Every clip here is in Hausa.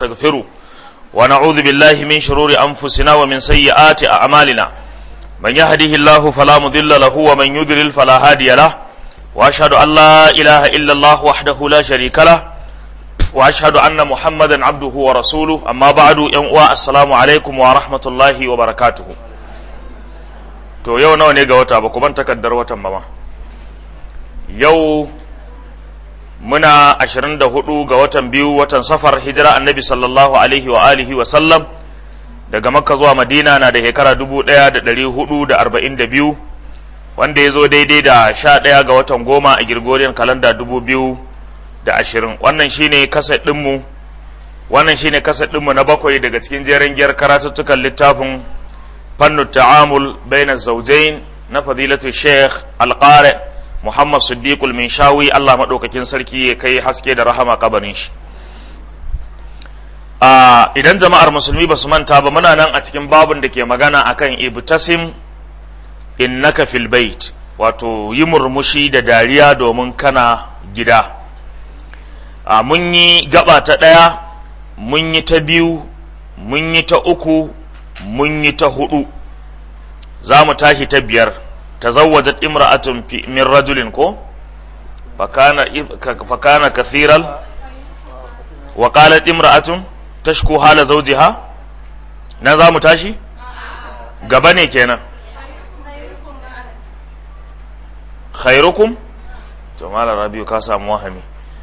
نستغفره ونعوذ بالله من شرور أنفسنا ومن سيئات أعمالنا من يهده الله فلا مضل له ومن يضلل فلا هادي له وأشهد أن لا إله إلا الله وحده لا شريك له وأشهد أن محمدا عبده ورسوله أما بعد ينقوى السلام عليكم ورحمة الله وبركاته to yau nawa ne ga wata ba kuma takaddar watan ba ma yau muna 24 ga watan biyu watan safar hijira annabi sallallahu alaihi wa alihi wa sallam daga makka zuwa madina na da shekara 1442 wanda ya zo daidai da 11 ga watan goma a girgoriyar kalanda 2020 wannan shine kaset ɗinmu wannan shine kaset ɗinmu na bakwai daga cikin jeren giyar karatuttukan littafin fannin ta'amul bainar zaujain na fadilatu sheikh alƙare Muhammad Siddiqul Minshawi Allah maɗaukakin sarki ya kai haske da rahama kabarin shi. Idan jama'ar musulmi ba su manta ba muna nan a cikin babun da ke magana akan ibtasim innaka fil bait wato yi murmushi da dariya domin kana gida. Mun yi gaba ta ɗaya, mun yi ta biyu, mun yi ta uku, mun yi ta hudu. Za mu tashi ta biyar. تزوجت امرأة من رجل كو فكان فكان كثيرا وقالت امرأة تشكو حال زوجها نظام تاشي غبني kenan khairukum to malam rabiu ka samu wahami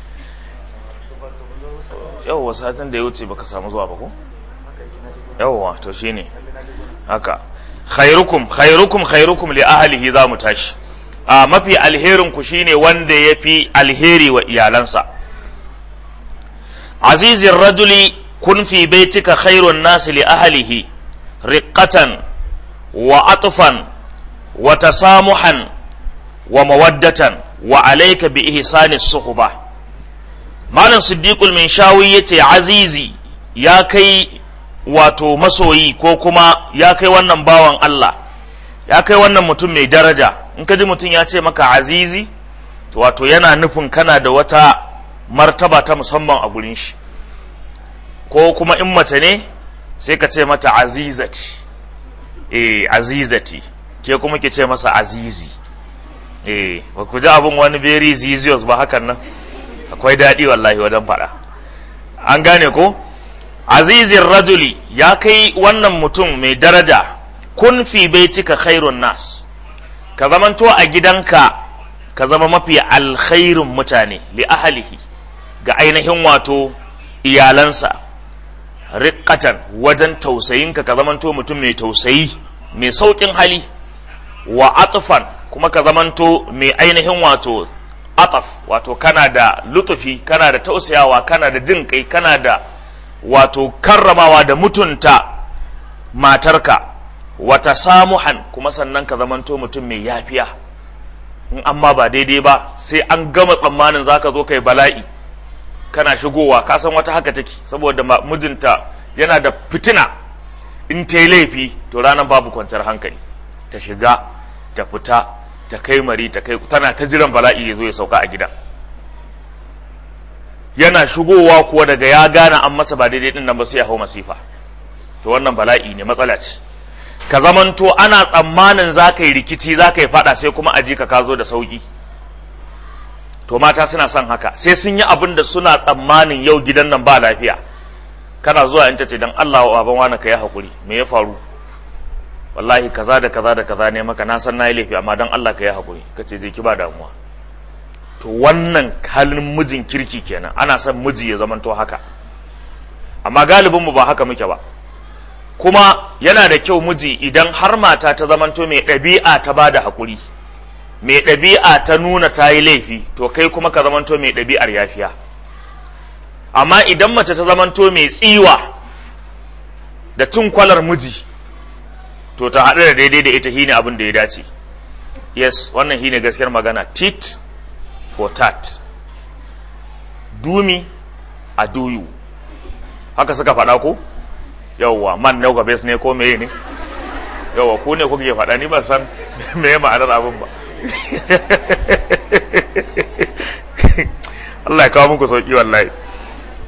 yawwa satin da ya wuce baka samu zuwa ba ko yawwa to shine haka khairukum khairukum khairukum li ahlihi za mu tashi a mafi alherin ku shine wanda ya fi alheri wa iyalansa azizin rajuli kun fi baitika khairun nasi li ahlihi riqqatan wa atfan wa tasamuhan wa mawaddatan wa alayka bi ihsani suhba malam siddiqul min shawi yace azizi ya kai wato masoyi ko kuma ya kai wannan bawan Allah ya kai wannan mutum mai daraja in ka ji mutum ya ce maka azizi to wato yana nufin kana da wata martaba ta musamman a gurin shi ko kuma in mace ne sai ka ce mata azizati eh azizati ke kuma ke ce masa azizi eh ba ku ji abin wani very zizios ba hakan nan akwai daɗi wallahi wajen faɗa an gane ko azizin rajuli ya kai wannan mutum mai daraja kun fi baitika khairun nas ka zamanto a gidanka ka zama mafi alkhairun mutane li ahalihi ga ainihin wato iyalansa riƙatan wajen tausayinka ka zamanto mutum mai tausayi mai sauƙin hali wa atufan kuma ka zamanto mai ainihin wato ataf wato kana da lutufi kana da tausayawa kana da jin kai kana da wato karramawa da mutunta matarka wata samuhan kuma sannan ka zamanto mutum mai yafiya in amma ba daidai ba sai an gama tsammanin zaka zo kai bala'i kana shigowa ka san wata haka take saboda mijinta yana da fitina in ta yi laifi to ranar babu kwanciyar hankali ta shiga ta fita ta kai mari ta kai tana ta jiran bala'i ya zo ya sauka a gidan yana shigowa kuwa daga ya gane an masa ba daidai din nan ba sai ya hau masifa to wannan bala'i ne matsala ce ka zamanto ana tsammanin za ka yi rikici za ka yi fada sai kuma aji ka ka zo da sauki to mata suna son haka sai sun yi abin da suna tsammanin yau gidan nan ba lafiya kana zuwa in ta ce dan Allah wa baban wani ka yi hakuri me ya faru wallahi kaza da kaza da kaza ne maka na san na yi laifi amma dan Allah ka yi hakuri ka ce je ki ba damuwa to wannan halin mijin kirki kenan ana son miji ya zamanto haka amma galibin mu ba haka muke ba kuma yana da kyau miji idan har mata ta zamanto mai ɗabi'a ta bada haƙuri mai ɗabi'a ta nuna ta yi laifi to kai kuma ka zamanto mai ɗabi'ar yafiya amma idan mace ta zamanto mai tsiwa da cin kwalar miji to ta haɗu da daidai da ita shine abin da ya dace yes wannan shine gaskiyar magana tit for tat do me a do you haka suka faɗa ko yawwa man ne ga bes ne ko meye ne yawwa ku ne kuke faɗa ni ban san meye ma'anar abin ba Allah ya kawo muku sauki wallahi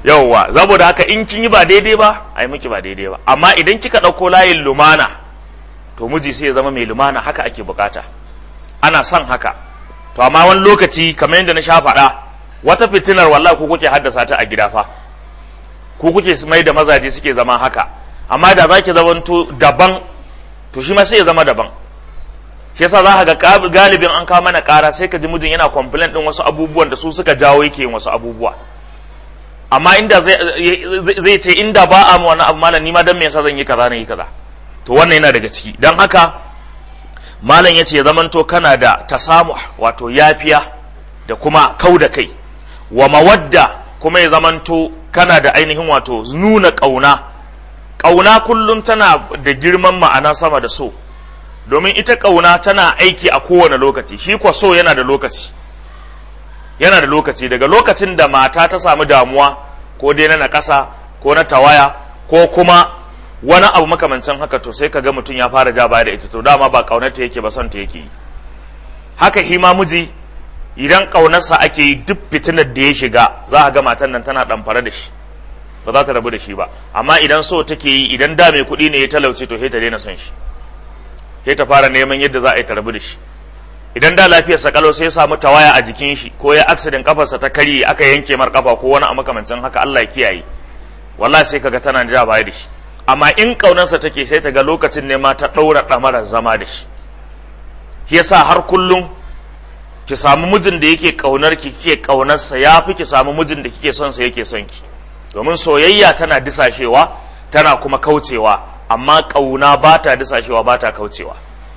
yauwa saboda haka in kin yi ba daidai ba ai miki ba daidai ba amma idan kika ɗauko layin lumana to miji sai ya zama mai lumana haka ake bukata ana son haka to amma wani lokaci kamar yadda na sha faɗa wata fitinar wallahi ku kuke haddasa ta a gida fa ku kuke mai da mazaje suke zama haka amma da zaki zamanto daban to shi ma sai ya zama daban shi yasa za ka ga galibin an kawo mana ƙara sai ka ji mijin yana complain din wasu abubuwan da su suka jawo yake yin wasu abubuwa amma inda zai ce inda ba a mu wani abu malam ni ma dan me yasa zan yi kaza na yi kaza to wannan yana daga ciki dan haka malam yace ya zamanto kana da tasamuh wato yafiya da kuma kau da kai wa mawadda kuma ya zamanto kana da ainihin wato nuna ƙauna ƙauna kullum tana da girman ma'ana sama da so domin ita ƙauna tana aiki a kowane lokaci shi kwa so yana da lokaci yana da lokaci daga lokacin da mata ta samu damuwa ko dai na nakasa ko na tawaya ko kuma wani abu makamancin haka to sai kaga mutum ya fara ja baya da ita to dama ba ƙaunarta yake ba son ta yake yi haka hima miji idan ƙaunarsa ake yi duk fitinar da ya shiga za a ga matan nan tana ɗamfare da shi ba za ta rabu da shi ba amma idan so take yi idan da mai kuɗi ne ya talauce to sai ta daina son shi sai ta fara neman yadda za a yi ta rabu da shi idan da lafiyar sa kalau sai ya samu tawaya a jikin shi ko ya accident kafarsa ta karye aka yanke mar kafa ko wani a makamancin haka Allah ya kiyaye wallahi sai kaga tana ja baya da shi amma in ƙaunarsa take sai ta ga lokacin ne ma ta ɗaura ɗamarar zama da shi shi yasa har kullum ki samu mijin da yake kaunar ki kike kaunarsa ya fi ki samu mijin da kike son sa yake son ki domin soyayya tana disashewa tana kuma kaucewa amma kauna ba ta disashewa ba ta kaucewa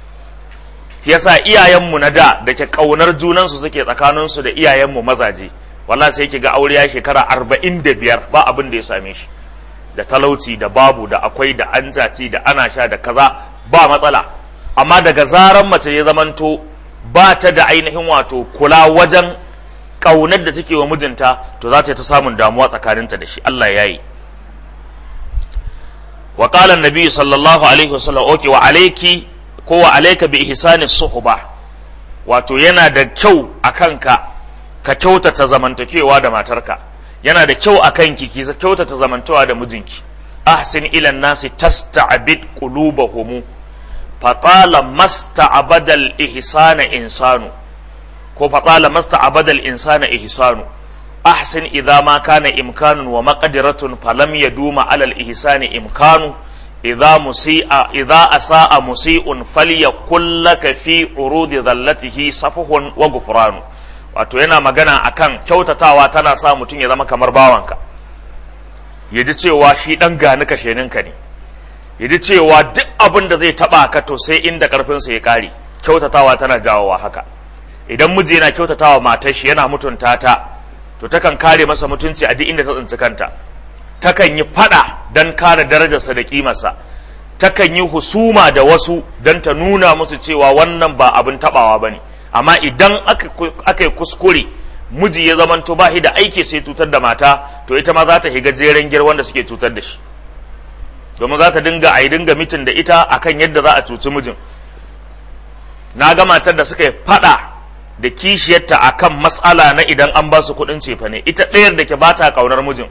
yasa iyayenmu na da da ke kaunar junansu suke tsakaninsu da iyayenmu mazaje wallahi sai ki ga aure ya shekara arba'in da biyar ba abin da ya same shi da talauci da babu da akwai da an da ana sha da kaza ba matsala amma daga zaran mace ya zamanto ba ta da ainihin wato kula wajen ƙaunar da take wa mijinta to za ta ta samun damuwa tsakaninta da shi Allah ya yi wa qala annabi sallallahu alaihi wasallam okay wa alayki ko wa alayka bi ihsani suhba wato yana da kyau akan ka ka kyautata zamantakewa da matarka yana da kyau akan ki ki kyautata zamantawa da mijinki ahsin ila nasi tasta'bid qulubahum faƙala masta abadal ihsana insanu ko faƙala masta abadal insana ihsanu ahsin idza ma kana imkanun wa maqdiratun falam yaduma alal ihsani imkanu idza musi'a idza asa'a musi'un falyakul laka fi urudi dhallatihi safuhun wa gufranu wato yana magana akan kyautatawa tana sa mutum ya zama kamar bawanka ya ji cewa shi dan gani kasheninka ne ya ji cewa duk abin da zai taba ka to sai inda karfinsa ya kare kyautatawa tana jawowa haka idan miji yana kyautatawa matar shi yana mutunta ta to takan kare masa mutunci a duk inda ta tsinci kanta takan yi fada don kare darajarsa da kimarsa takan yi husuma da wasu don ta nuna musu cewa wannan ba abin tabawa ba ne amma idan aka yi kuskure miji ya zamanto ba da aiki sai cutar da mata to ita ma za ta higa jeren gir wanda suke cutar da shi domin za ta dinga a yi dinga mitin da ita akan yadda za a cuci mijin na ga matar da suka yi fada da kishiyarta akan matsala na idan an ba su kuɗin cefa ne ita ɗayar da ke ba ta ƙaunar mijin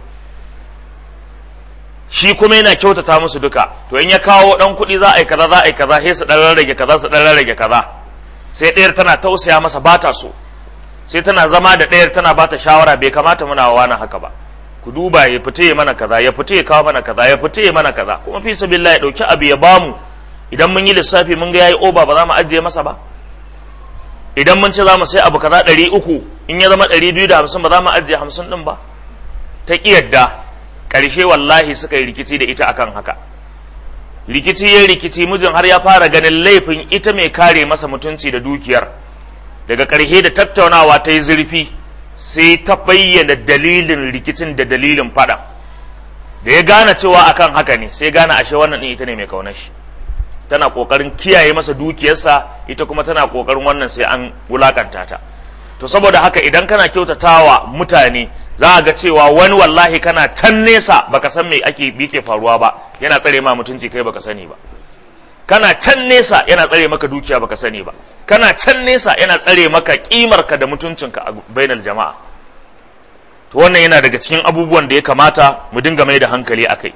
shi kuma yana kyautata musu duka to in ya kawo ɗan kuɗi za a yi kaza za a yi kaza sai su ɗan rarrage kaza su ɗan rarrage kaza sai ɗayar tana tausaya masa ba ta so sai tana zama da ɗayar tana ba ta shawara bai kamata muna wa na haka ba ku duba ya fita ya mana kaza ya fita ya kawo mana kaza ya fita ya mana kaza kuma fi sabilillah ya dauki abu ya bamu idan mun yi lissafi mun ga yayi oba ba za mu ajiye masa ba idan mun ce za mu sai abu kaza ɗari uku in ya zama ɗari biyu da hamsin ba za mu ajiye hamsin ɗin ba ta ƙi yadda ƙarshe wallahi suka yi rikici da ita akan haka rikici ya rikici mijin har ya fara ganin laifin ita mai kare masa mutunci da dukiyar daga ƙarshe da tattaunawa ta yi zurfi sai ta bayyana dalilin rikicin da dalilin fada da ya gane cewa akan haka ne sai gane ashe wannan din ita ne mai kaunar shi tana kokarin kiyaye masa dukiyarsa ita kuma tana kokarin wannan sai an wulakanta ta to saboda haka idan kana kyautatawa mutane za a ga cewa wani wallahi kana can nesa baka san me ake yake faruwa ba yana tsare ma mutunci kai baka sani ba kana can nesa yana tsare maka dukiya baka sani ba kana can nesa yana tsare maka kimarka da mutuncinka a bainar jama'a to wannan yana daga cikin abubuwan da ya kamata mu dinga mai da hankali akai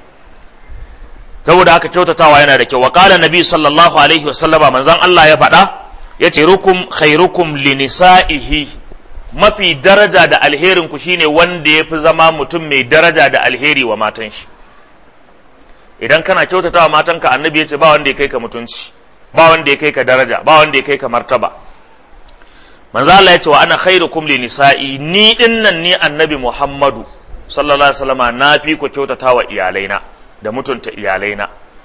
saboda haka kyautatawa yana da kyau wa qala nabi sallallahu alaihi wa sallama manzon Allah ya faɗa yace rukum khairukum li nisaihi mafi daraja da alherin ku shine wanda yafi zama mutum mai daraja da alheri wa matan shi idan kana kyautatawa matanka annabi yace ba wanda ya kai ka mutunci ba wanda ya kai ka daraja ba wanda ya kai ka martaba manzo Allah yace wa ana khairukum li nisa'i ni dinnan ni annabi Muhammadu sallallahu alaihi wasallama na fi ku kyautatawa iyalaina da mutunta iyalaina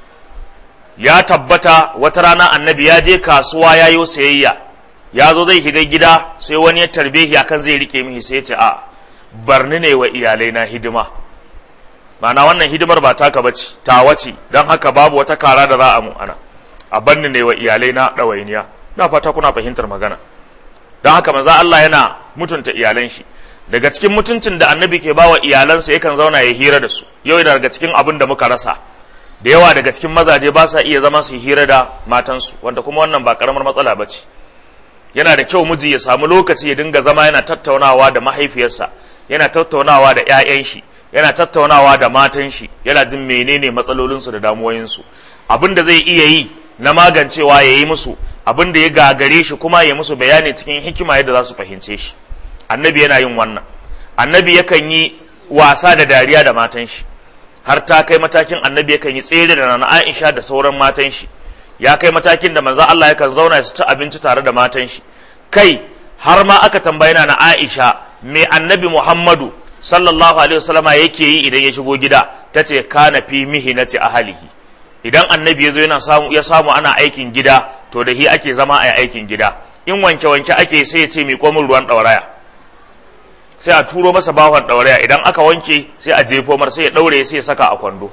ya tabbata wata rana annabi ya je kasuwa ya yi sayayya ya zo zai shiga gida sai wani ya tarbe shi akan zai rike mihi sai ya ce a barni ne wa iyalaina hidima ma'ana wannan hidimar ba taka bace ta wace don haka babu wata kara da za a mu ana a barni ne wa iyalaina ɗawainiya na fata kuna fahimtar magana don haka maza Allah yana mutunta iyalan shi daga cikin mutuncin da annabi ke bawa iyalansa yakan zauna ya hira da su yau daga cikin abin da muka rasa da yawa daga cikin mazaje ba sa iya zama su hira da matansu wanda kuma wannan ba karamar matsala ba ce yana da kyau miji ya samu lokaci ya dinga zama yana tattaunawa da mahaifiyarsa yana tattaunawa da 'ya'yan shi yana tattaunawa da matan shi yana jin menene matsalolinsu da damuwoyinsu abin da zai iya yi na magancewa ya yi musu abin da ya gagare shi kuma ya musu bayani cikin hikima yadda za su fahimce shi annabi yana yin wannan annabi yakan yi wasa da dariya da matan shi har ta kai matakin annabi yakan yi tsere da nana Aisha da sauran matan shi ya kai matakin da manzo Allah yakan zauna su ci abinci tare da matan shi kai har ma aka tambaye na Aisha me annabi Muhammadu sallallahu alaihi wasallama yake yi idan ya shigo gida tace kana fi mihinati ahlihi idan annabi ya zo yana samu ya samu ana aikin gida to da hi ake zama a aikin gida in wanke wanke ake sai ya ce mi komin ruwan ɗauraya sai a turo masa bahon ɗauraya idan aka wanke sai a jefo mar sai ya ɗaure sai ya saka a kwando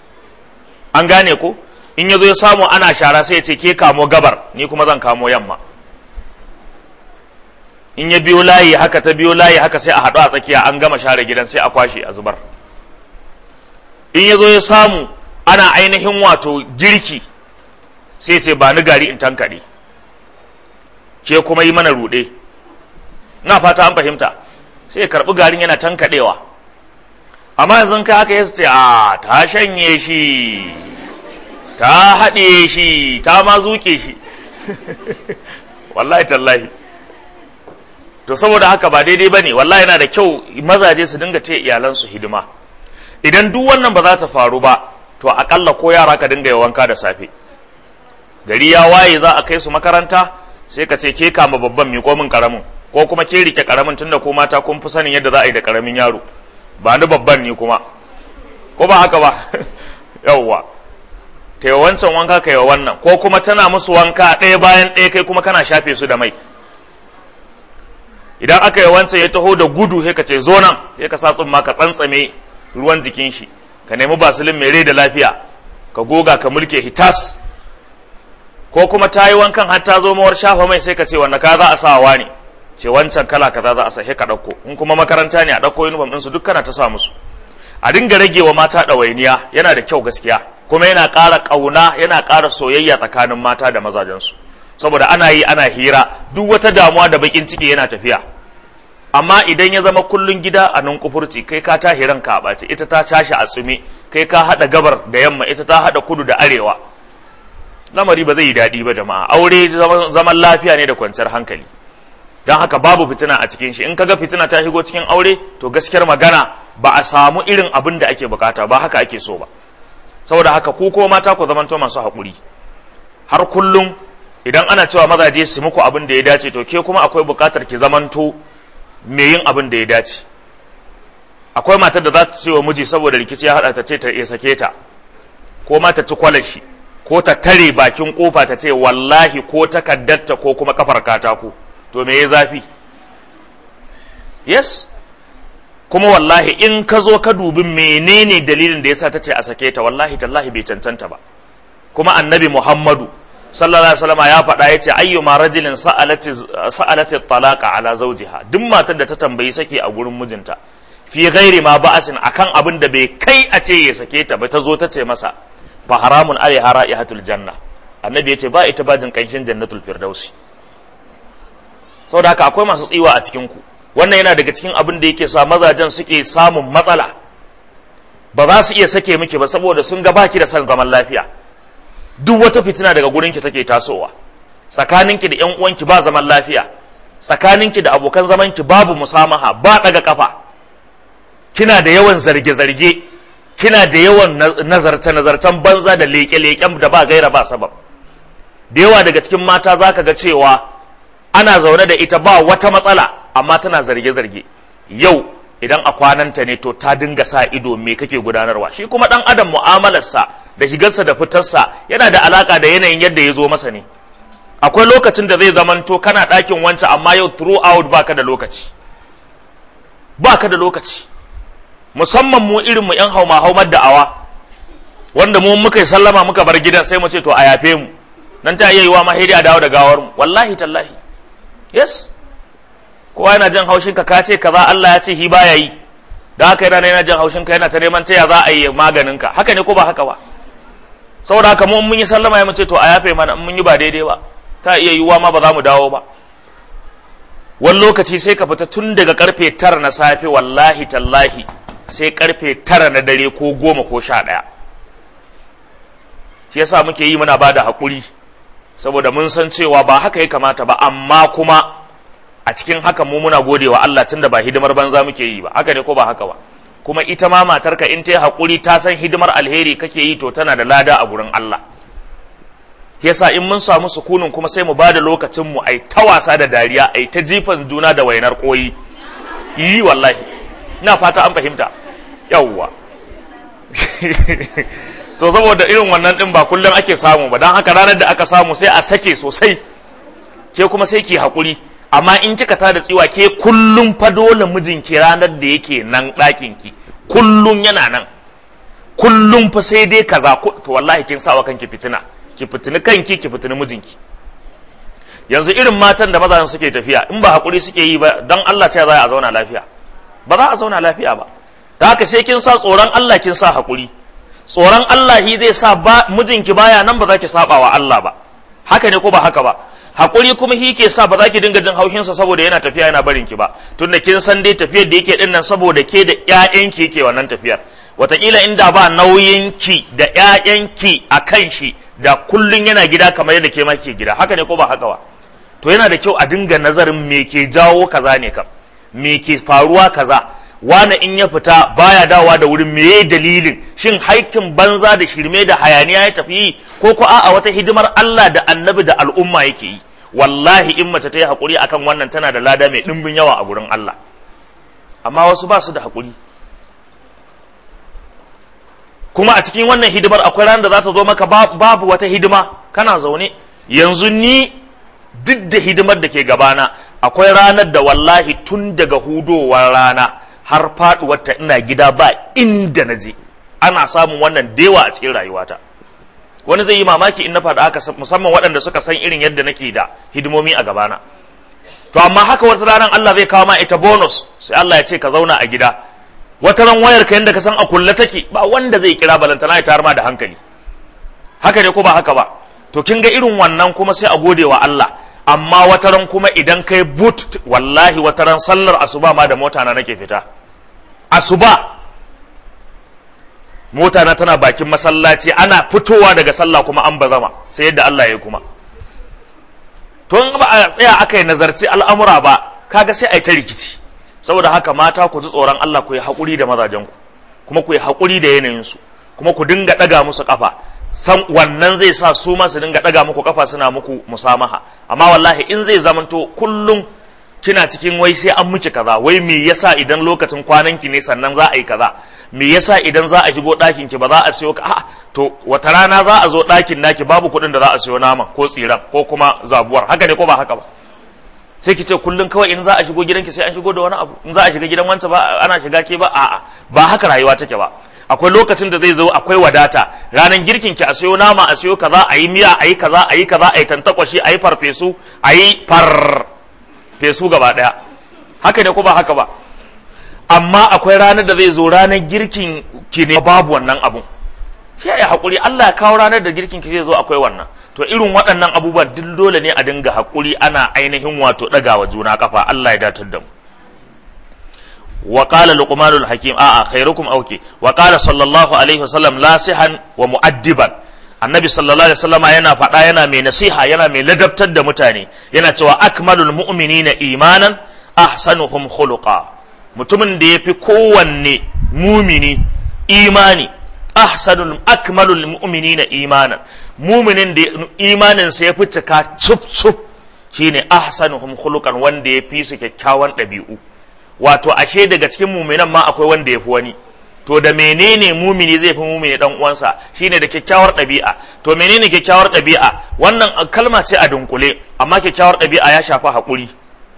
an gane ko in ya zo ya samu ana shara sai ya ce ke kamo gabar ni kuma zan kamo yamma in ya biyo layi haka ta biyo layi haka sai a haɗu a tsakiya an gama share gidan sai a kwashe a zubar in ya zo ya samu ana ainihin wato girki sai ce ba ni gari in tankaɗe ke kuma yi mana ruɗe na fata an fahimta sai ya karɓi garin yana tankaɗewa amma yanzu kai haka ya ce a ta shanye shi ta haɗe shi ta ma zuke shi wallahi tallahi to saboda haka ba daidai ba ne wallahi yana da kyau mazaje su dinga ce iyalansu hidima idan duk wannan ba za ta faru ba to akalla ko yara ka dinga yi wanka da safe gari ya waye za a kai su makaranta sai ka ce ke kama babban miƙo min karamin ko kuma ke rike karamin tunda ko mata kun fi sanin yadda za a yi da karamin yaro ba ni babban ni kuma ko ba haka ba yawwa ta yi wancan wanka ka yi wannan ko kuma tana musu wanka ɗaya bayan ɗaya kai kuma kana shafe su da mai idan aka yi wancan ya taho da gudu sai ka ce zo nan sai ka sa tsumma ka tsantsame ruwan jikin shi ka nemi basilin mai rai da lafiya ka goga ka mulke hitas ko kuma ta yi wankan har ta zo mawar shafa mai sai ka ce wanda ka za a sa wa ne ce wancan kala kaza za a sa ka ɗauko in kuma makaranta ne a ɗauko uniform ɗinsu duk kana ta sa musu a dinga rage wa mata ɗawainiya yana da kyau gaskiya kuma yana ƙara ƙauna yana ƙara soyayya tsakanin mata da mazajensu saboda ana yi ana hira duk wata damuwa da bakin ciki yana tafiya amma idan ya zama kullun gida a nan kufurci kai ka tashi ranka a ɓace ita ta tashi a tsumi kai ka haɗa gabar da yamma ita ta haɗa kudu da arewa lamari ba zai yi daɗi ba jama'a aure zaman lafiya ne da kwanciyar hankali don haka babu fitina a cikin shi in kaga fitina ta shigo cikin aure to gaskiyar magana ba a samu irin abin da ake bukata ba haka ake so ba saboda haka ku ko mata ku zamanto masu haƙuri har kullum idan ana cewa mazaje su muku abin da ya dace to ke kuma akwai bukatar ki zamanto me yin abin da ya dace akwai matar da za ta ce wa miji saboda rikici ya haɗa ta ce ta sake ta ko ma ta ci kwalashi ko ta tare bakin kofa ta ce wallahi ko takaddarta ko kuma kafar katako to me ya zafi yes kuma wallahi in ka zo ka dubi menene dalilin da yasa ta ce a sake ta wallahi tallahi bai cancanta ba kuma annabi muhammadu sallallahu alaihi wasallam ya faɗa yace ayyuma rajulin sa'alati sa'alati talaqa ala zawjiha duk matar da ta tambayi sake a gurin mijinta fi ghairi ma ba'asin akan abin da bai kai a ce ya sake ta ba ta zo ta ce masa fa haramun alaiha ra'ihatul janna annabi yace ba ita bajin kanshin jannatul firdausi saboda haka akwai masu tsiwa a cikin ku wannan yana daga cikin abin da yake sa mazajen suke samun matsala ba za su iya sake miki ba saboda sun ga baki da son zaman lafiya duk wata fitina daga gurinki take tasowa tsakaninki da yan uwanki ba zaman lafiya tsakaninki da abokan zamanki babu musamaha ba daga kafa kina da yawan zarge-zarge kina da yawan nazarce-nazarcen banza da leke-leken da ba gaira ba sabab da yawa daga cikin mata za ka ga cewa ana zaune da ita ba wata matsala amma tana zarge-zarge yau idan a kwananta ne to ta dinga sa ido me kake gudanarwa shi kuma dan adam mu'amalarsa da shigarsa da fitarsa yana da alaka da yanayin yadda ya zo masa ne akwai lokacin da zai zamanto kana ɗakin wancan amma yau throughout baka da lokaci baka da lokaci musamman mu irin mu yan hauma haumar da'awa wanda mu muka yi sallama muka bar gidan sai mu ce to a yafe mu nan ta iya yiwa ma a dawo da gawar mu wallahi tallahi yes kowa yana jan haushin ka ka ce kaza Allah ya ce hi baya yi da haka yana yana jan haushin ka yana ta neman taya za a yi maganin ka haka ne ko ba haka ba saboda haka mu mun yi sallama ya mu ce to a yafe mana mun yi ba daidai ba ta iya yiwa ma ba za mu dawo ba wani lokaci sai ka fita tun daga karfe tara na safe wallahi tallahi sai karfe tara na dare ko goma ko sha ɗaya shi yasa muke yi muna ba da haƙuri saboda mun san cewa ba haka ya kamata ba amma kuma a cikin haka mu muna gode wa Allah tunda ba hidimar banza muke yi ba haka ne ko ba haka ba kuma ita ma matarka in ta yi haƙuri ta san hidimar alheri kake yi to tana da lada a gurin Allah yasa in mun samu sukunin kuma sai mu ba da lokacin mu ai ta wasa da dariya ai ta jifan juna da wainar koyi yi wallahi ina fata an fahimta yawwa to saboda irin wannan din ba kullum ake samu ba don haka ranar da aka samu sai a sake sosai ke kuma sai ki haƙuri amma in kika ta da tsiwa ke kullum fa dole mijinki ranar da yake nan ɗakin ki kullum yana nan kullum fa sai dai kaza to wallahi kin sawa kanki fitina ki fitini kanki ki fitini mijinki yanzu irin matan da mazajen suke tafiya in ba haƙuri suke yi ba don Allah ta za a zauna lafiya ba za a zauna lafiya ba da haka sai kin sa tsoron Allah kin sa haƙuri tsoron Allah shi zai sa ba mijinki baya nan ba za ki saba wa Allah ba haka ne ko ba haka ba haƙuri kuma shi ke sa ba za ki dinga jin haushinsa saboda yana tafiya yana barin ki ba tunda kin san dai tafiyar da yake din nan saboda ke da ƴaƴanki yake wannan tafiyar wataƙila inda ba nauyinki da ƴaƴanki a kan shi da kullun yana gida kamar yadda ke ma ke gida haka ne ko ba haka ba to yana da kyau a dinga nazarin me ke jawo kaza ne kam me ke faruwa kaza wane in ya fita baya dawa da wurin meye dalilin shin haikin banza da shirme da hayaniya ya tafi ko ko a wata hidimar Allah da annabi da al'umma yake yi wallahi in mace ta yi haƙuri akan wannan tana da lada mai ɗimbin yawa a gurin Allah amma wasu ba su da haƙuri kuma a cikin wannan hidimar akwai ranar da za ta zo maka babu wata hidima kana zaune yanzu ni duk da hidimar da ke gabana akwai ranar da wallahi tun daga hudowar rana har faduwarta ina gida ba inda na je ana samun wannan dewa a cikin rayuwata wani zai yi mamaki in na faɗa haka musamman waɗanda suka san irin yadda nake da hidimomi a gabana to amma haka wata ranar Allah zai kawo ma ita bonus sai Allah ya ce ka zauna a gida wata ran wayar ka yanda ka san a kulle take ba wanda zai kira balantana ya tayar ma da hankali haka ne ko ba haka ba to kin ga irin wannan kuma sai a gode wa Allah amma wata ran kuma idan kai but wallahi wata ran sallar asuba ma da mota na nake fita asuba mota na tana bakin masallaci ana fitowa daga sallah kuma an bazama sai yadda Allah ya kuma to in ba a tsaya aka yi nazarci al'amura ba kaga sai a yi ta rikici saboda haka mata ku ji tsoron Allah ku yi haƙuri da mazajenku kuma ku yi haƙuri da yanayinsu kuma ku dinga ɗaga musu ƙafa san wannan zai sa su ma su dinga ɗaga muku ƙafa suna muku musamaha amma wallahi in zai zamanto kullum kina cikin wai sai an miki kaza wai me yasa idan lokacin kwananki ne sannan za a yi kaza me yasa idan za a shigo ɗakin ki ba za a siyo ka a to wata rana za a zo ɗakin naki babu kuɗin da za a siyo nama ko tsiran ko kuma zabuwar haka ne ko ba haka ba sai ki ce kullum kawai in za a shigo gidanki sai an shigo da wani abu in za a shiga gidan wancan ba ana shiga ke ba a'a ba haka rayuwa take ba akwai lokacin da zai zo akwai wadata ranar girkin ki a siyo nama a siyo kaza a yi miya a yi kaza a yi kaza a yi tantakwashi a yi farfesu a yi far fesu gaba daya haka ne ko ba haka ba amma akwai ranar da zai zo ranar girkin ki ne babu wannan abun sai ya hakuri Allah ya kawo ranar da girkin ki zai zo akwai wannan to irin waɗannan abubuwan duk dole ne a dinga hakuri ana ainihin wato ɗagawa juna kafa Allah ya datar da mu wa qala luqmanul hakim a'a khairukum auke wa qala sallallahu alaihi wasallam nasihan wa mu'addiban annabi sallallahu alaihi wasallam yana faɗa yana mai nasiha yana mai ladabtar da mutane yana cewa akmalul mu'minina imanan ahsanuhum khuluqa mutumin da yafi kowanne mumini imani ahsanul akmalul mu'minina imanan muminin da imanin sa yafi cika cuf cuf shine ahsanuhum khuluqan wanda yafi su kyakkyawan ɗabi'u wato ashe daga cikin muminan ma akwai wanda yafi wani to da menene mumini zai fi mumini dan uwansa shine da kyakkyawar ɗabi'a to menene kyakkyawar ɗabi'a wannan kalma ce a dunkule amma kyakkyawar ɗabi'a ya shafi haƙuri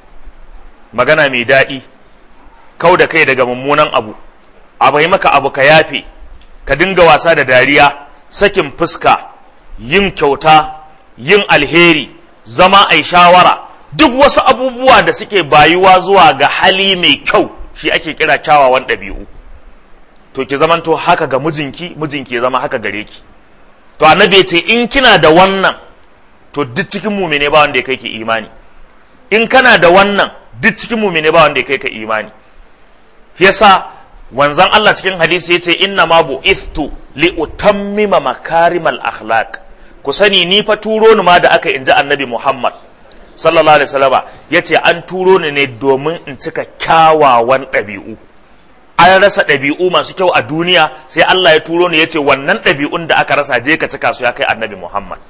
magana mai daɗi kau da kai daga mummunan abu abu maka abu ka yafe ka dinga wasa da dariya sakin fuska yin kyauta yin alheri zama ai shawara duk wasu abubuwa da suke bayuwa zuwa ga hali mai kyau shi ake kira kyawawan ɗabi'u to ki zamanto haka ga mijinki mijinki ya zama haka gare ki to annabi ya ce in kina da wannan to duk cikin mumine ba wanda ya kai ki imani in kana da wannan duk cikin mumine ba wanda ya kai ka imani yasa wanzan Allah cikin hadisi yace inna ma bu'ithtu li utammima makarimal akhlaq ku sani ni fa turo ni ma da aka inji annabi Muhammad sallallahu alaihi wasallama yace an turo ni ne domin in cika kyawawan ɗabi'u an rasa ɗabi'u masu kyau a duniya sai Allah ya turo ni yace wannan ɗabi'un da aka rasa je ka cika su ya kai annabi Muhammad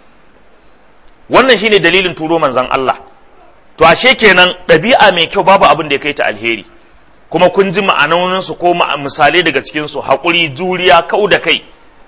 wannan shine dalilin turo manzon Allah to ashe kenan ɗabi'a mai kyau babu abin da ya kai ta alheri kuma kun ji ma'anoninsu ko misalai daga cikinsu haƙuri juriya kau da kai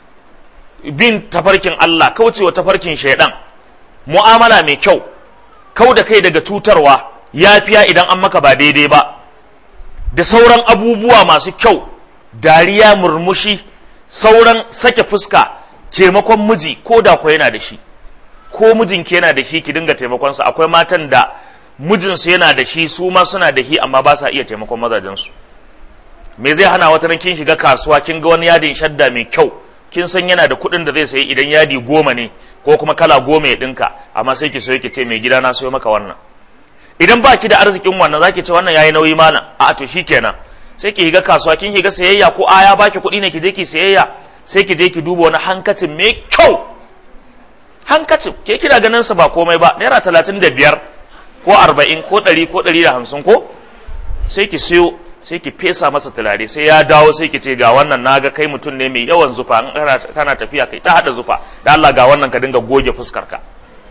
bin tafarkin Allah kaucewa tafarkin shaidan mu'amala mai kyau kau da kai daga cutarwa yafiya idan an maka ba daidai ba da sauran abubuwa masu kyau dariya murmushi sauran sake fuska taimakon miji ko da ko yana da shi ko mijinki yana da shi ki dinga taimakonsa akwai matan da mijinsu yana da shi su ma suna da shi amma ba sa iya taimakon mazajensu me zai hana wata nan kin shiga kasuwa kin ga wani yadin shadda mai kyau kin san yana da kuɗin da zai sayi idan yadi goma ne ko kuma kala goma ya ɗinka amma sai ki so ki ce mai gida na sayo maka wannan idan ba ki da arzikin wannan zaki ce wannan yayi nauyi mana a to shikenan sai ki shiga kasuwa kin shiga sayayya ko aya baki kuɗi ne ki je ki sayayya sai ki je ki duba wani hankacin mai kyau hankacin ke kina ganin sa ba komai ba naira talatin da biyar ko arba'in ko ɗari ko ɗari da hamsin ko sai ki siyo sai ki fesa masa turare sai ya dawo sai ki ce ga wannan naga kai mutum ne mai yawan zufa in kana tafiya kai ta hada zufa da Allah ga wannan ka dinga goge fuskar ka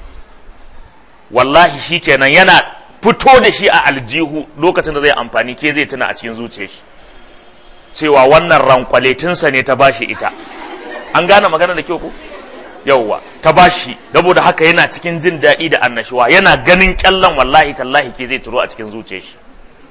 wallahi shikenan yana fito da shi a aljihu lokacin da zai amfani ke zai tuna a cikin zuciyar shi cewa wannan rankwaletinsa ne ta bashi ita an gane magana da kyau ko yauwa ta bashi saboda haka yana cikin jin daɗi da annashuwa yana ganin kyallan wallahi tallahi ke zai turo a cikin zuciyar shi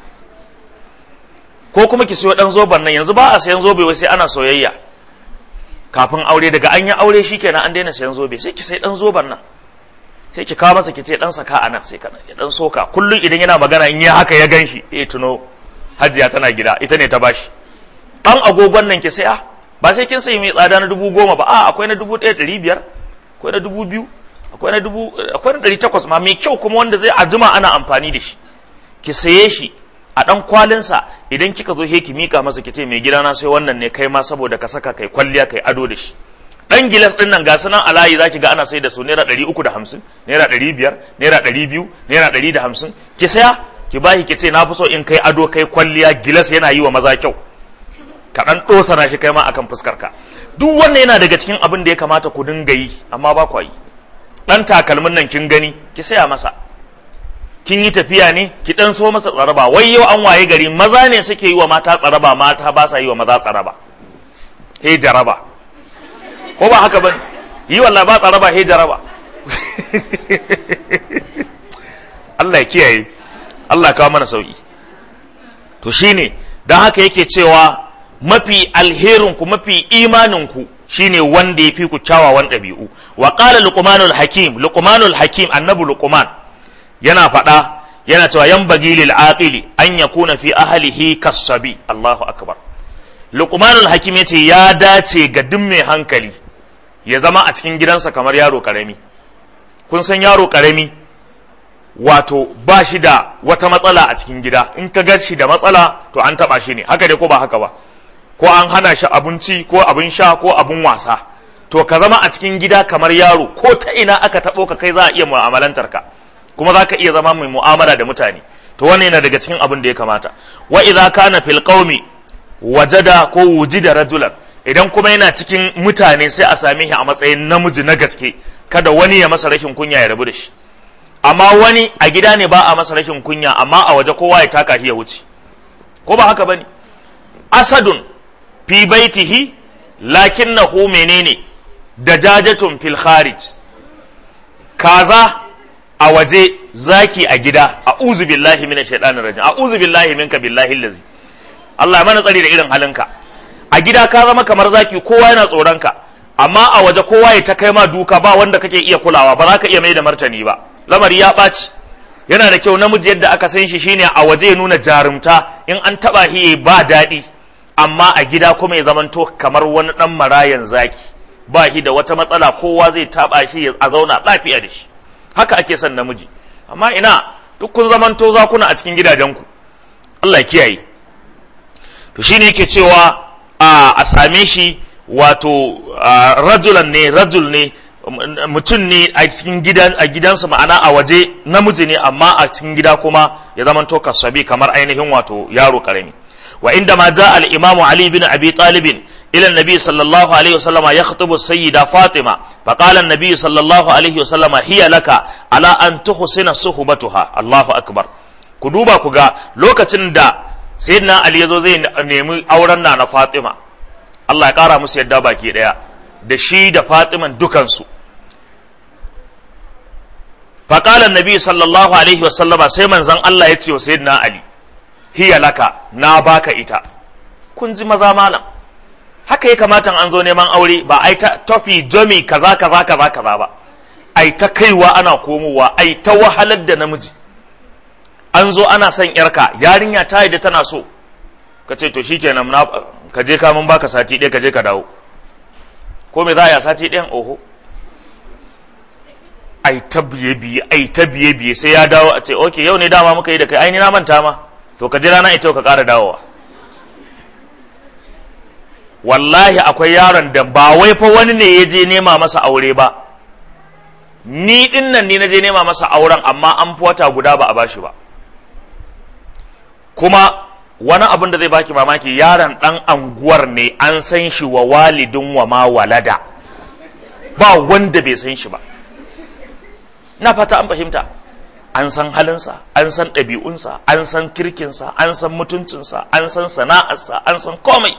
ko kuma ki siyo dan zoban nan yanzu ba a sayan zobe wai sai ana soyayya kafin aure daga an yi aure shikenan an daina sayan zobe sai ki sai dan zoban nan sai ki kawo masa ki ce dan saka anan sai kana ya dan soka kullum idan yana magana in yi haka ya ganshi eh tuno hajiya tana gida ita ne ta bashi dan agogon nan ki saya ba sai kin sayi mai tsada na dubu goma ba a akwai na dubu ɗaya ɗari biyar akwai na dubu biyu akwai na dubu akwai na ɗari takwas ma mai kyau kuma wanda zai ajima ana amfani da shi ki saye shi a ɗan kwalinsa idan kika zo he ki mika masa ki ce mai gida na sai wannan ne kai ma saboda ka saka kai kwalliya kai ado da shi ɗan gilas ɗin nan ga sunan a layi zaki ga ana sai da su naira ɗari uku da hamsin naira ɗari biyar naira ɗari biyu naira ɗari da hamsin ki saya ki bashi ki ce na fi so in kai ado kai kwalliya gilas yana yi wa maza kyau ka ɗan ɗosana shi kai ma akan fuskar ka duk wannan yana daga cikin abin da ya kamata ku dinga yi amma ba ku yi ɗan takalmin nan kin gani ki saya masa kin yi tafiya ne ki ɗan so masa tsaraba wai yau an waye gari maza ne suke yi wa mata tsaraba mata ba sa yi wa maza tsaraba he jaraba ko ba haka bane yi wallahi ba tsaraba he jaraba Allah ya kiyaye Allah kawo mana sauki to shine dan haka yake cewa mafi alherinku mafi imaninku shine wanda ya fi ku kyawawan ɗabi'u wa qala luqmanul hakim luqmanul hakim annabi luqman yana faɗa yana cewa yan bagi lil aqili an yakuna fi ahlihi kasabi Allahu akbar luqmanul hakim yace ya dace ga duk mai hankali ya zama a cikin gidansa kamar yaro karami kun san yaro karami wato ba shi da wata matsala a cikin gida in ka ga shi da matsala to an taba shi ne haka dai ko ba haka ba ko an hana shi abinci ko abin sha ko abin wasa to ka zama a cikin gida kamar yaro ko ta ina aka taɓo ka kai za a iya mu'amalantar ka kuma za ka iya zama mai mu'amala da mutane to wannan yana daga cikin abin da ya kamata wa idza kana fil qaumi wajada ko wujida rajulan idan kuma yana cikin mutane sai a same shi a matsayin namiji na gaske kada wani ya masa rashin kunya ya rabu da shi amma wani a gida ne ba a masa rashin kunya amma a waje kowa ya taka shi ya wuce ko ba haka bane asadun fi baitihi lakinnahu menene dajajatun fil kharij kaza a waje zaki a gida a'udhu billahi minash shaitanir rajim a'udhu billahi minka billahi allazi Allah ya mana tsari da irin halinka a gida ka zama kamar zaki kowa yana tsoron ka amma a waje kowa ya ta kai ma duka ba wanda kake iya kulawa ba za ka iya mai da martani ba lamari ya ɓaci yana da kyau namiji yadda aka san shi shine a waje ya nuna jarumta in an taba shi ba daɗi amma a gida kuma ya zamanto kamar wani ɗan marayan zaki ba shi da wata matsala kowa zai taba shi a zauna lafiya da shi haka ake son namiji amma ina duk kun zamanto zakuna a cikin gidajenku Allah kiyaye to shine yake cewa a same shi wato rajulan ne rajul ne mutum ne a cikin gidan a gidansa ma'ana a waje namiji ne amma a cikin gida kuma ya zama to kasabi kamar ainihin wato yaro karami wa inda ma ja al imam ali bin abi talib ila nabi sallallahu alaihi wasallam yakhtubu sayyida fatima fa qala an-nabi sallallahu alaihi wasallam hiya laka ala an tuhsina suhbatuha allahu akbar ku duba ku ga lokacin da sayyidina ali yazo zai nemi auren na na fatima Allah ya kara musu yadda baki daya da shi da fatiman dukansu faƙalar nabi sallallahu alaihi wasallama sai manzan Allah ya ce wa sayyidina Ali hiya laka na baka ita kun ji maza malam haka ya kamata an zo neman aure ba ai ta tofi jomi kaza kaza kaza kaza ba ai ta kaiwa ana komowa ai ta wahalar da namiji an zo ana son yarka yarinya ta da tana so ka ce to shikenan na ka je ka mun baka sati ɗaya ka je ka dawo ko me za a yi sati ɗayan oho ai ta biye biye ai ta biye biye sai ya dawo a ce okay yau ne dama muka yi da kai ai ni na manta ma to ka jira na ita ka ƙara dawowa wallahi akwai yaron da ba wai fa wani ne ya je nema masa aure ba ni din nan ne na je nema masa auren amma an fi wata guda ba a bashi ba kuma wani abin da zai baki mamaki yaron dan anguwar ne an san shi wa walidin wa ma walada ba wanda bai san shi ba na fata an fahimta an san halinsa an san ɗabi'unsa an san kirkinsa an san mutuncinsa an san sana'arsa an san komai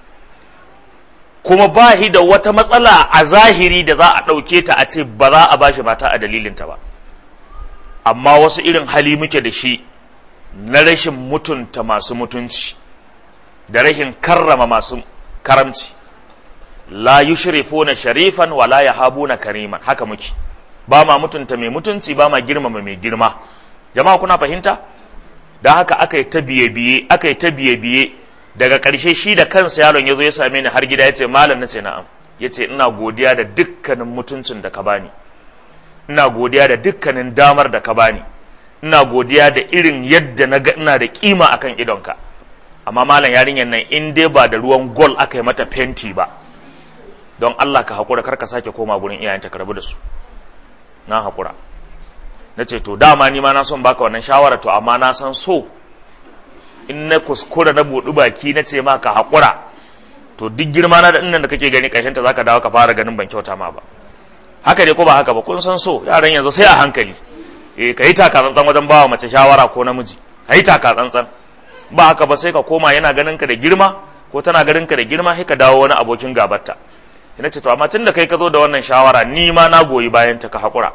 kuma ba shi da wata matsala a zahiri da za a ɗauke ta a ce ba za a bashi mata a dalilinta ba amma wasu irin hali muke da shi na rashin mutunta masu mutunci da rashin karrama masu karamci la yushrifuna sharifan wala yahabuna kariman haka muke ba ma mutunta mai mutunci ba ma girmama mai girma jama'a kuna fahimta don haka aka yi ta biye-biye aka yi ta biye-biye daga ƙarshe shi da kansa yaron ya zo ya same ni har gida ya ce malam na ce na'am ya ce ina godiya da dukkanin mutuncin da ka bani ina godiya da dukkanin damar da ka bani ina godiya da irin yadda na ga ina da kima akan idonka amma malam yarinyar nan in dai ba da ruwan gol aka yi mata fenti ba don Allah ka haƙura kar ka sake koma gurin iyayenta ka rabu da su na haƙura na ce to dama ni ma na son baka wannan shawara to amma na san so in na kuskura na buɗi baki na ce ma ka haƙura to duk girma na da innan da kake gani ƙarshen ta zaka dawo ka fara ganin ban kyauta ma ba haka ne ko ba haka ba kun san so yaran yanzu sai a hankali eh ka yi taka tsantsan wajen bawa mace shawara ko namiji ka yi taka tsantsan ba haka ba sai ka koma yana ganin ka da girma ko tana ganin ka da girma sai ka dawo wani abokin gabarta ina ce to amma tun da kai ka zo da wannan shawara ni ma na goyi bayan ta ka haƙura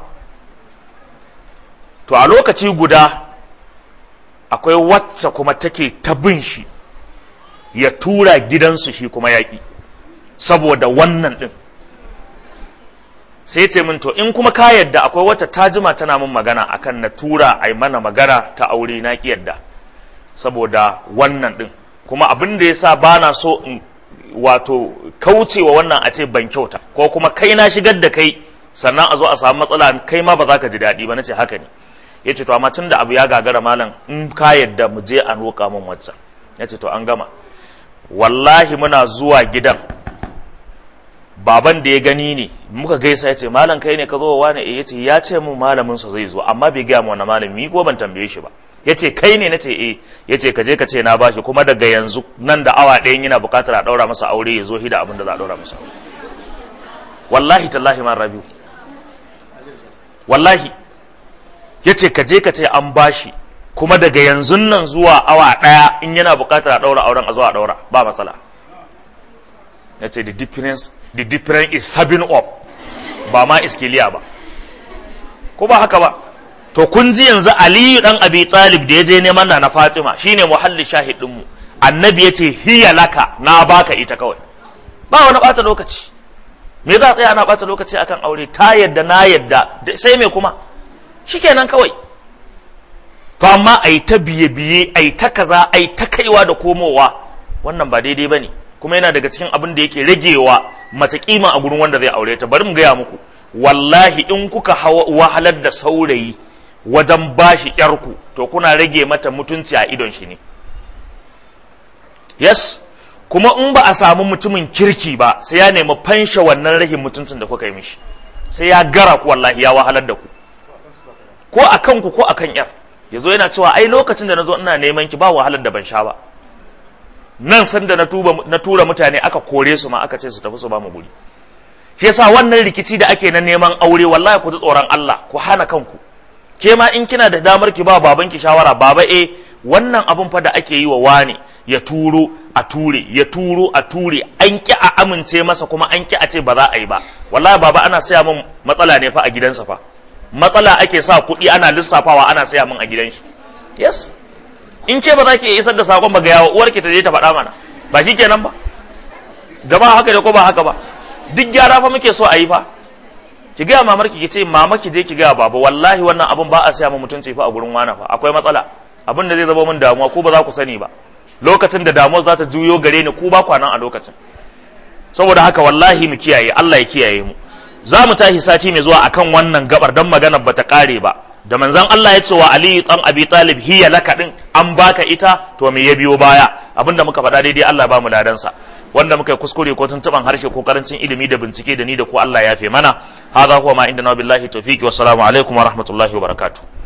to a lokaci guda akwai wacce kuma take ta bin shi ya tura gidansu shi kuma yaƙi saboda wannan ɗin sai ce min to in kuma ka yadda akwai wacce ta jima tana min magana akan na tura a mana magana ta aure na ki yadda saboda wannan ɗin kuma abin da ya sa ba na so in wato kaucewa wannan a ce ban kyauta ko kuma kai na shigar da kai sannan a zo a samu matsala kai ma ba za ka ji daɗi ba na ce haka ne ya ce to amma tun da abu ya gagara malam in ka yadda mu je a roƙa min waccan ya ce to an gama wallahi muna zuwa gidan baban da ya gani ne muka gaisa ya ce malam kai ne ka zo wa ne ya ce ya ce mu malamin sa zai zo amma bai gaya mu wani malami ko ban tambaye shi ba ya ce kai ne na ce eh ya ce ka je ka ce na bashi kuma daga yanzu nan da awa ɗayan yana buƙatar a ɗaura masa aure ya zo hida abin da za a ɗaura masa wallahi tallahi man rabiu wallahi ya ce ka je ka ce an bashi kuma daga yanzu nan zuwa awa ɗaya in yana buƙatar a ɗaura auren a zuwa a ɗaura ba matsala ya ce the difference the difference is seven up ba ma iskiliya ba ko ba haka ba to kun ji yanzu aliyu dan abi talib da ya je neman na fatima shine muhalli shahid mu annabi ya ce hiya laka na baka ita kawai ba wani bata lokaci me za a tsaya ana bata lokaci akan aure ta yadda na yadda sai me kuma shikenan kawai to amma ai ta biye biye ai ta kaza ai ta kaiwa da komowa wannan ba daidai bane kuma yana daga cikin abin da yake ragewa mace kima a gurin wanda zai aure ta bari mu gaya muku wallahi in kuka wahalar da saurayi wajen bashi yarku to kuna rage mata mutunci a idon shi ne yes kuma in ba a samu mutumin kirki ba sai ya nemi fansha wannan rahin mutuncin da kuka yi mishi sai ya gara ku wallahi ya wahalar da ku ko a kanku ko a kan yar yazo yana cewa ai lokacin da na zo ina neman ki ba wahalar da ban sha ba nan sanda na tura mutane aka kore su ma aka ce su tafi su ba mu guri shi yasa wannan rikici da ake na neman aure wallahi ku ji tsoron Allah ku hana kanku ke ma in kina da damar ki ba baban ki shawara baba eh wannan abun fa da ake yi wa wani ya turo a ture ya turo a ture an ki a amince masa kuma an ki a ce ba za a yi ba wallahi baba ana saya min matsala ne fa a gidansa fa matsala ake sa kuɗi ana lissafawa ana saya min a gidan shi yes in ke ba za ki isar da sakon ba ga yawa uwarki ta je ta faɗa mana ba shi kenan ba jama'a haka da ko ba haka ba duk gyara fa muke so a yi fa ki gaya mamar ki ce mama ki je ki gaya baba wallahi wannan abun ba a siya mu mutunci fa a gurin wana fa akwai matsala abin da zai zama min damuwa ko ba za ku sani ba lokacin da damuwar za ta juyo gare ni ku ba kwanan a lokacin saboda haka wallahi mu kiyaye Allah ya kiyaye mu za mu tashi sati mai zuwa akan wannan gabar dan maganar bata kare ba da manzon Allah ya ce wa Ali dan Abi Talib hiya laka din an baka ita to me ya biyo baya abinda muka faɗa daidai Allah ba mu ladansa wanda muka yi kuskure ko tuntuban harshe ko karancin ilimi da bincike da ni da ku Allah ya fe mana hadha huwa ma inda na billahi tawfiqi wassalamu alaikum wa rahmatullahi wa barakatuh